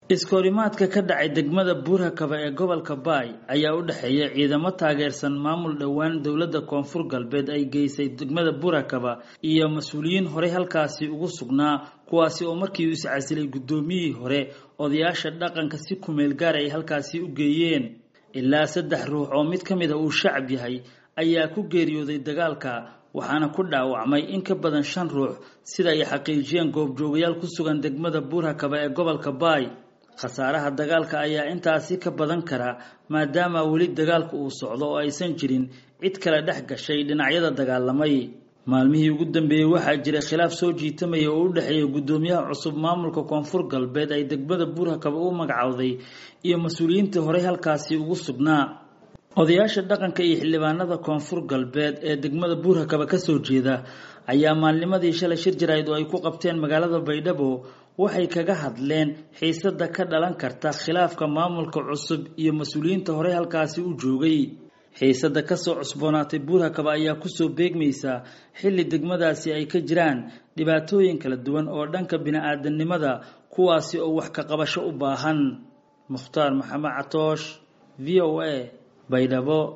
iskoorimaadka ka dhacay degmada buurhakaba ee gobolka baay ayaa u dhexeeya ciidamo taageersan maamul dhowaan dowladda koonfur galbeed ay geysay degmada buurhakaba iyo mas-uuliyiin horey halkaasi ugu sugnaa kuwaasi oo markii uu iscasilay guddoomiyihii hore odayaasha dhaqanka si kumeel gaar ay halkaasi u geeyeen ilaa saddex ruux oo mid ka mid a uu shacab yahay ayaa ku geeriyooday dagaalka waxaana ku dhaawacmay in ka badan shan ruux sida ay xaqiijiyeen goobjoogayaal ku sugan degmada buurhakaba ee gobolka baay khasaaraha dagaalka ayaa intaasi ka badan kara maadaama weli dagaalku uu socdo oo aysan jirin cid kale dhex gashay dhinacyada dagaalamay maalmihii ugu dambeeyey waxaa jiray khilaaf soo jiitamaya oo u dhexeeya guddoomiyaha cusub maamulka koonfur galbeed ay degmada buurhakaba u magacowday iyo mas-uuliyiintii horey halkaasi ugu sugnaa odayaasha dhaqanka iyo xildhibaanada koonfur galbeed ee degmada buurhakaba kasoo jeeda ayaa maalnimadii shalay shir jarayd oo ay ku qabteen magaalada baydhabo waxay kaga hadleen xiisada ka dhalan karta khilaafka maamulka cusub iyo mas-uuliyiinta horey halkaasi u joogay xiisada kasoo cusboonaatay buurhakaba ayaa kusoo beegmaysa xilli degmadaasi ay ka jiraan dhibaatooyin kala duwan oo dhanka bini-aadanimada kuwaasi oo wax ka qabasho u baahan mukhtaar maxamed catoosh v o a baydhabo